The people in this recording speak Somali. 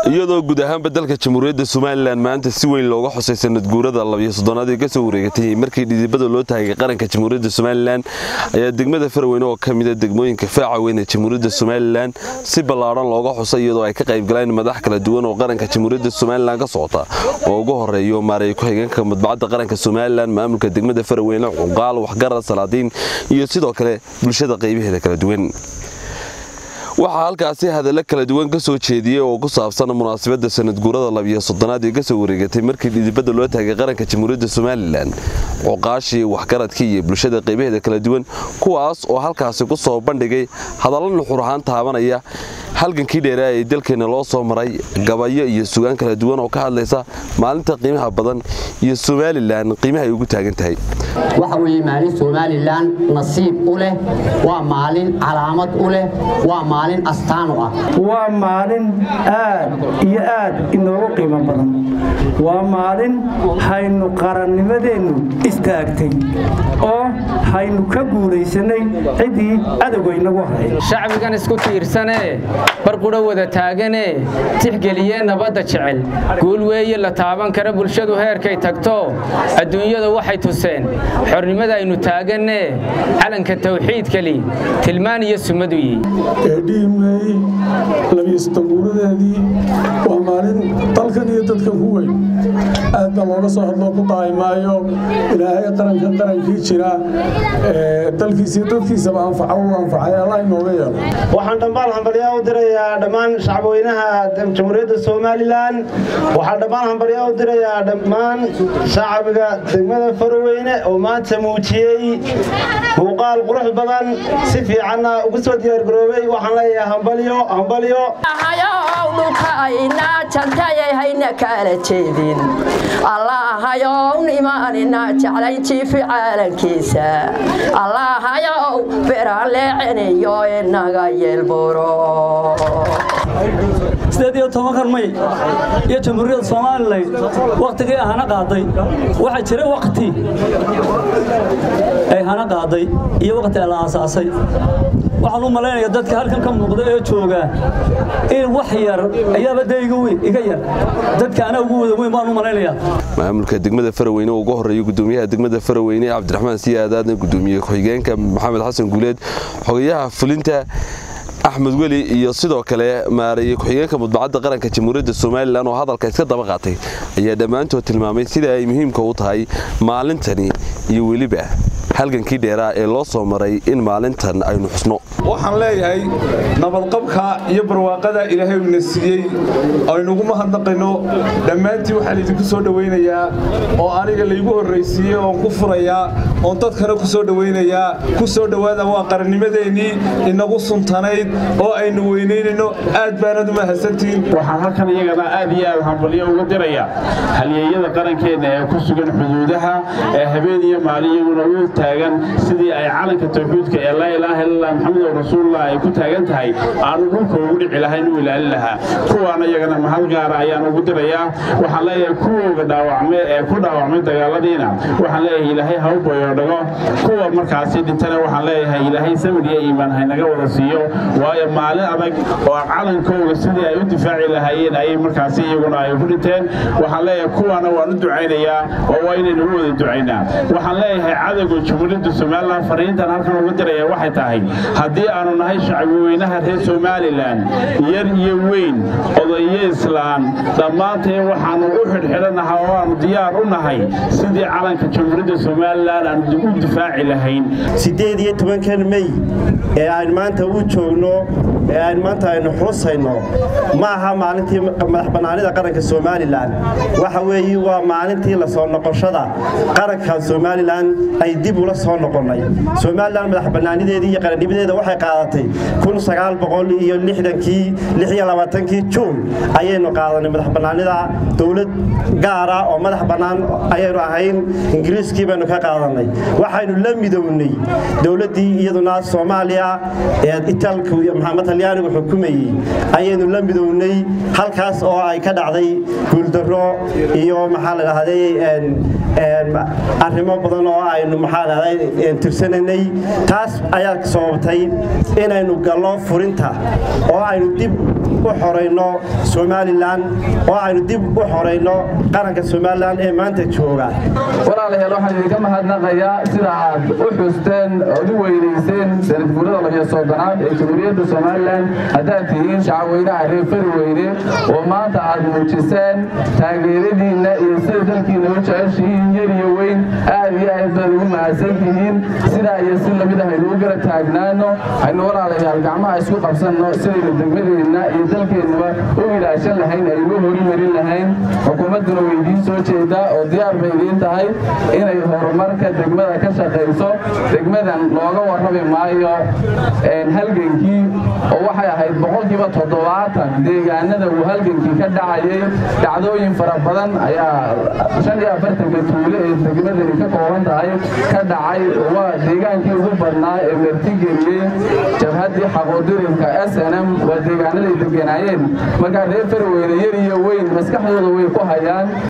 iyadoo guud ahaanba dalka jamhuuriyadda somalilan maanta si weyn looga xusay sanad guurada labiyo soddonaad ee kasoo wareegatay markii dhidibada loo taagay qaranka jamhuuriyadda somalilan ayaa degmada faraweyne oo ka mida degmooyinka faaca weyn ee jamhuuriyadda somalilan si ballaadhan looga xusay iyadoo ay ka qaybgaleen madax kala duwan oo qaranka jamhuuriyadda somalilan ka socota oo ugu horeeyo maareey ku-xigeenka madbacadda qaranka somalilan maamulka degmada faraweyne cuqaal waxgarad salaadiin iyo sidoo kale bulshada qaybaheeda kala duwan waxaa halkaasi hadallo kala duwan ka soo jeediyey oo ku saabsan munaasabadda sanadguurada labiyo soddonaad ee kasoo wareegatay markii dhidibada loo taagay qaranka jamhuuriyadda somalilan cuqaashii waxgaradkii iyo bulshada qaybaheeda kala duwan kuwaas oo halkaasi ku soo bandhigay hadallo nuxur ahaan taabanaya halgankii dheeraa ee dalkeenna loo soo maray gabayo iyo sugaan kala duwan oo ka hadlaysa maalinta qiimaha badan iyo somalilan qiimaha ay ugu taagan tahay waxa weeye maalin somalilan nasiib u leh waa maalin calaamad u leh waa maalin astaan u ah waa maalin aad iyo aad inoogu qiimo badan waa maalin haynu qarannimadeennu istaagtay oo haynu ka guulaysanay ciddii adowga inagu haray shacbigan isku tiirsanee barqudha wada taaganee tixgeliyee nabadda jecel guul weeye la taaban kara bulshadu heerkay tagto adduunyada waxay tuseen xornimada aynu taagannee calanka tawxiidkali tilmaan iyo sumadu yihi eedhiimey labiyosodoguuradeedii waa maalin dalkan iyo dadkan ku weyn aad baa looga soo hadloo ku daay maayo ilaahay qaranka qarankii jira dalkiisiyo dadkiisaba anfaca u anfacay allah inooga yeelo waxaan dhammaan hambalyaa u dirayaa dhammaan shacabweynaha jamhuuriyadda somalilan waxaan dhammaan hambalyaa u dirayaa dhammaan shacbiga degmada faroweyne oo maanta muujiyey muuqaal qurux badan si fiicanna ugu soo diyaargaroobay waxaan leeyahay hambalyo hambalyo dhulkaayna jantayay hayna kaala jeedin allahayow nimaanina jeclay jiifi caalankiisa allahayow beraan leeceniyo inaga yeelburo sideed iyo tobankan may iyo jamhuuriyadda somalilan wakhtigii hana qaaday waxaa jira wakhti ay hana qaaday iyo wakhti la aasaasay waxaan u malaynaya dadka halkan ka muuqda ee jooga in wax yar ayaaba dee iga yar dadka anaa ugu wada weyn baan u malaynayaa maamulka degmada faraweyne oo ugu horeeya gudoomiyaha degmada faraweyne cabdiraxmaan siyaadaadna gudoomiye ku-xigeenka maxamed xasan guuleed xogayaha fulinta axmed weli iyo sidoo kale maareeye ku-xigeenka mudbacadda qaranka jamhuuriyadda somalilan oo hadalka iska daba qaatay ayaa dhammaantood tilmaamay sida ay muhiimka u tahay maalintani iyo weliba halgankii dheeraa ee loo soo maray in maalintan aynu xusno waxaan leeyahay nabadqabka iyo barwaaqada ilaahay uuna siiyey aynugu mahadnaqayno dhammaantii waxaan idinku soo dhowaynayaa oo aniga laygu horraysiiyey oon ku furayaa oon dadkana ku soo dhowaynayaa ku soo dhowaada waa qarannimadeennii inagu suntanayd oo aynu weynaynayno aad baanad u mahadsantihiin waxaan halkan iyagana aad iyo aad hambalyo uga diraya halyeeyada qarankeenna ee ku sugan xuduudaha ee habeen iyo maalin iyaguna u taagan sidii ay calanka tawxiidka ee laa ilaaha illallah maxamed rasuulullah ay ku taagan tahay aanu dhulka ugu dhici lahayn u ilaalin lahaa kuwaana iyagana mahad gaara ayaan ugu dirayaa waxaan leeyahay kuwooga dhaawacmay ee ku dhaawacmay dagaaladiina waxaan leeyahay ilaahay ha u bayoodhago kuwa markaasi dhintana waxaan leeyahay ilaahay samir iyo iimaan haynaga wada siiyo waayo maalin adag oo calankooga sidii ay u difaaci lahaayeen ayay markaasi iyaguna ay ku dhinteen waxaan leeyahay kuwaana waan u ducaynayaa oo waa inaynu u wada ducaynaa waxaan leeyahay cadowga jamhuuriyadda somalilan fariintan halkan uga diraya waxay tahay haddii aanu nahay shacbiweynaha reer somalilan yar iyo weyn odayo islaan dhammaanteen waxaannu u xidhxidhanaha oo aanu diyaar u nahay sidii calanka jamhuuriyadda somalilan aanu u difaaci lahayn siddeed iyo tobankan mey ee aynu maanta u joogno ee aynu maanta aynu xusayno ma aha maalintii madax bannaanida qaranka somalilan waxa weeye waa maalintii la soo noqoshada qaranka somalilan ay dib ula soo noqonnay somalilan madax bannaanideedii iyo qarannimadeeda waxay qaadatay iyo lixdankii lixiyo labaatankii juun ayaynu qaadanay madax bannaanida dowlad gaara oo madax bannaan ayaynu ahayn ingiriiskii baynu ka qaadanay waxaynu la midownay dowladdii iyaduna soomaaliya ee itaalku maxamed talyaanigu xukumayey ayaynu la midownay halkaas oo ay ka dhacday guuldarro iyo maxaa la dhahday arrimo badan oo aynu maxaa la dhahday tirsananay taas ayaa sababtay inaynu gallo furinta oo aynu dib u xorayno somalilan oo aynu dib u xorayno qaranka somalilan ee maanta jooga walaalayaal waxaan idinka mahadnaqayaa sida aad u xusteen ood u weynayseen sanadguurada labiyo soddonaad ee jamhuuriyadda somalilan haddaad tihiin shacabweynaha reer fariweyne oo maanta aad muujiseen taageeradiinna iyo sida dalkiina u jeceshihiin yar iyo weyn aad iyo aad baad ugu mahadsan tihiin sidaa iyo si lamid ah aynu u gara taagnaano aynu walaalayaal gacmaha isku qabsanno sidaynu degmadeenna iyo dalkeennaba u ilaashan lahayn aynu horimarin lahayn xukuumadduna way idiin soo jeedaa oo diyaar bay idiin tahay inay horumarka degmada ka shaqayso degmadan looga warrami maayo halgankii oo waxay ahayd boqolkiiba toddobaatan deegaanada uu halgankii ka dhacayay dhacdooyin fara badan ayaa shan iyo afartanka tuule ee degmadani ka kooban tahay ka dhacay waa deegaankii ugu badnaa ee martigeliyey jabhaddii xaqoodirinka s n m waa deegaanaday deganaayeen markaa reer farweyne yar iyo weyn maskaxdooda way ku hayaan